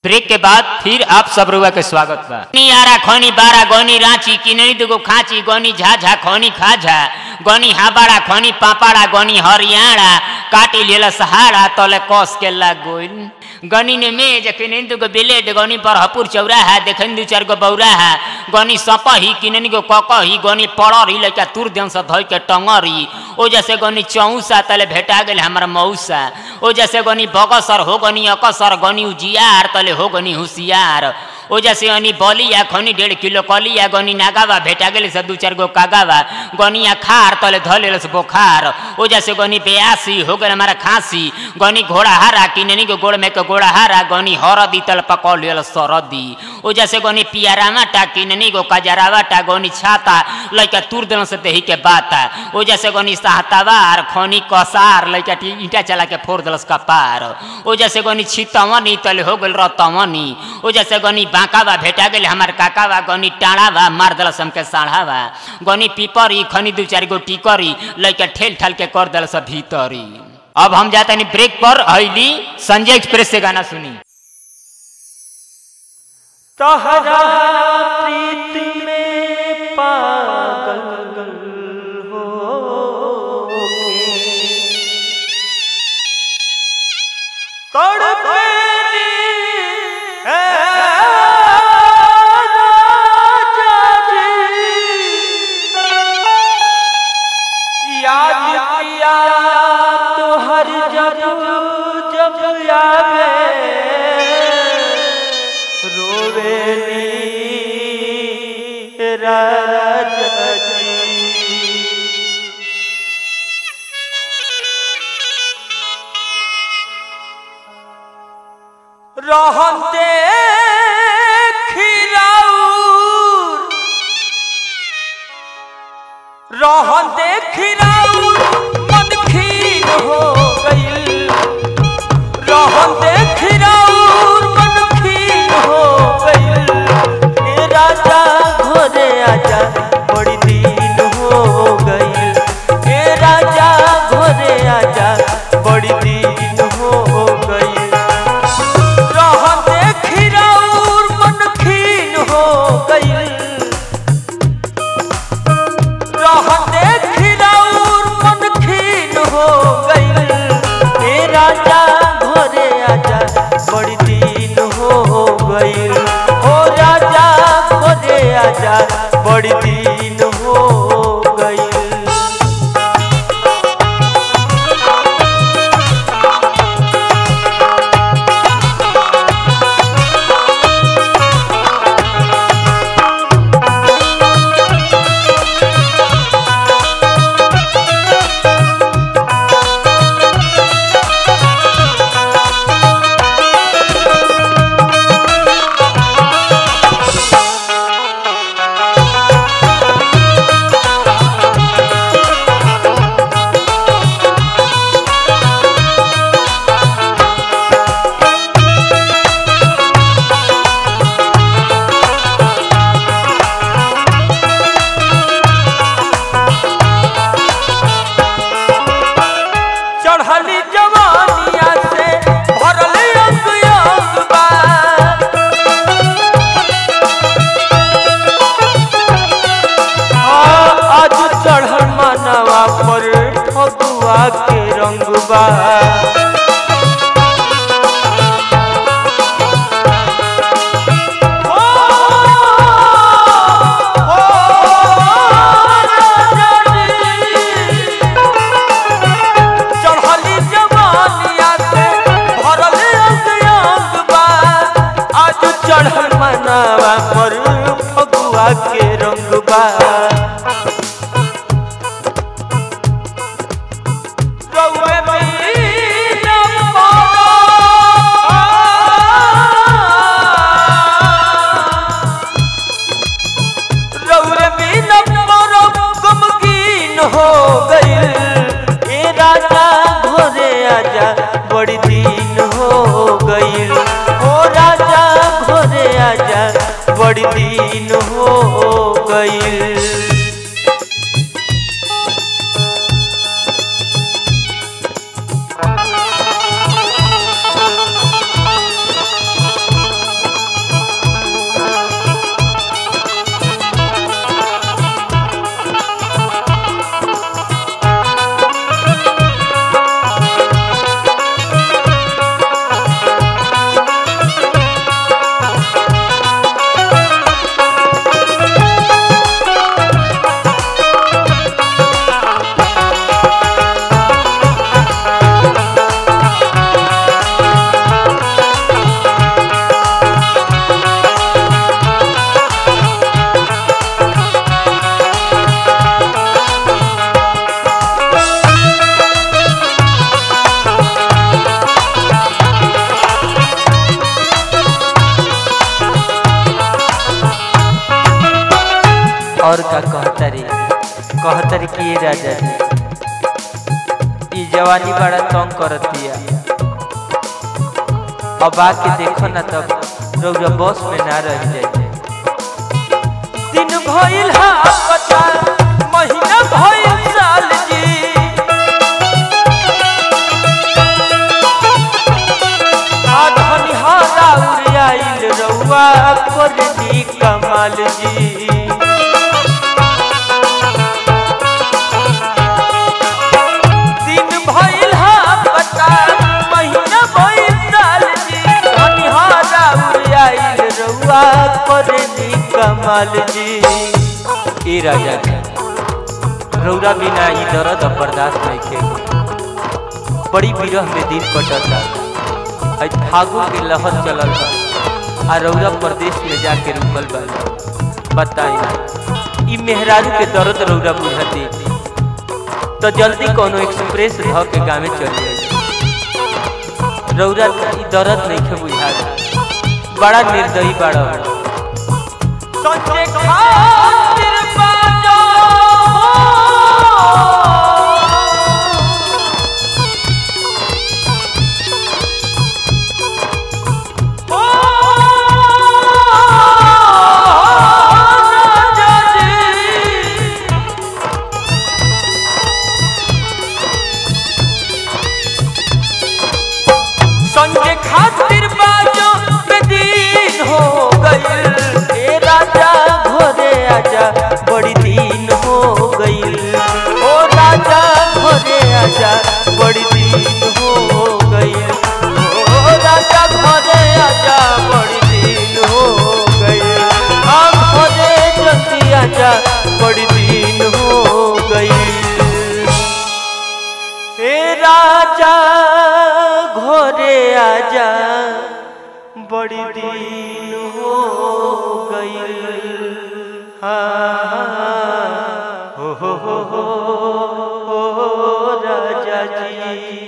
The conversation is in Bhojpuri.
ब्रेक के बाद फिर आप सब रुआ के स्वागत बा आरा खनी बारा गनी रांची किनरी दुगो खाची गनी झाझा खनी खाझा गनी हाबाड़ा खनी पापाड़ा गनी हरियाणा काटी लेला सहारा तले कस के लाग गोइल गनी ने मेज किनरी दुगो ब्लेड गनी बरहपुर चौराहा देखन दू चार गो बौराहा गनी सपही किननी गो ककही गनी पड़री लइका तुर देन से धइ के टंगरी ओ जैसे गनी चौसा तले भेटा गेल हमरा मौसा ओ जैसे गनी बगसर हो गनी अकसर गनी उजियार तले हो गनी होशियार ओ जैसे अनि बलिया खनी डेढ़ किलो कलिया गनी नागावा भेटा गेल से दू चार गो कागावा गनिया खार तले धले से बोखार ओ जैसे गनी बेयासी हो गल हमारा खांसी गनी घोड़ा हारा किननी के गोड़ में के घोड़ा हारा गनी हरदी तल पकड़ लेल सरदी ओ जैसे गनी पियारामा टा किननी गो कजरावा टा गनी छाता लइका तुर देन से देही के बाता ओ जैसे गनी सहतावार खनी कसार लइका टी ईटा चला के फोड़ देलस कपार ओ जैसे गनी छितवनी तले हो गेल रतवनी ओ जैसे गनी बांकावा भेटा गेल हमार काकावा गनी टाणावा मार देलस हमके साढ़ावा गनी पीपरी खनी दू चार गो टिकरी लइका ठेल ठाल के कर देलस भीतरी अब हम जाते नहीं ब्रेक पर हईली संजय एक्सप्रेस से गाना सुनी तहरा प्रीत में पागल हो तड़पेनी है राजा जी। याद किया तो हर जब जब आवे रोवेली राजा जी रहते खिराउर रहते खिराउर मन खीर हो गईल रहते खिराउर मन खीर हो गईल ए राजा घोरे आजा बड़ी दिन हो गईल ए राजा घोरे आजा बड़ी दिन हो गईल रहते खिराउर मन खीन हो गईल रहते खिराउर मन खीन हो गईल ए राजा घोरे आजा बड़ी दिन हो गईल ओ राजा घोरे आजा बड़ी दिन हो गईल चढ़ली जवानिया से भरल अंग अंग बा हाँ, आज चढ़ल मनवा पर फगुआ के रंग बा ओ, ओ, राजा जी। चढ़ली जवानिया से भरल अंग अंग बा आज चढ़ल मनावा पर फगुआ के रंग बा रउए महीना पारा। रउरे बिना मोरो गमगीन हो गईल ए राजा घोरे आजा बड़ी दिन हो गईल ओ राजा घोरे आजा बड़ी दिन हो गईल और का कहतरी कहतरी कि ये राजा जी ई जवानी बड़ा तंग करतिया अब आके देखो ना तब रौरा बस में ना रह जाए दिन भइल हा पता महीना भइल साल जी आधनी हारा उड़ाइल रउआ करनी कमाल जी दिन भइल हा पता महीना भइल साल जी धनी हारा उड़ाइल रउआ करनी कमाल जी ए राजा जी रौरा बिना ई दर्द अब बर्दाश्त नहीं के बड़ी विरह में दिन कटता आज फागुन के लहर चलल बा आ रौरा प्रदेश में जाके रुकल बा बताई ना ई मेहरारू के दर्द रौरा बुझती तो जल्दी कोनो एक्सप्रेस ध के गाँव चल जाए रौरा ई दर्द नहीं के बुझा बड़ा निर्दयी बड़ा सोचे खातिर बाजो संजय खातिर बाजो दिन हो गइल ए राजा घरे आजा बड़ी दिन हो गइल ओ राजा घरे आजा बड़ी दिन हो गइल ओ राजा घरे आजा बड़ी दिन हो गइल हम घरे जल्दी आजा बड़ी दिन हो गइल हे राजा घोरे आजा बड़ी दिन हो गई हाँ हो हो हो हो, हो राजा जी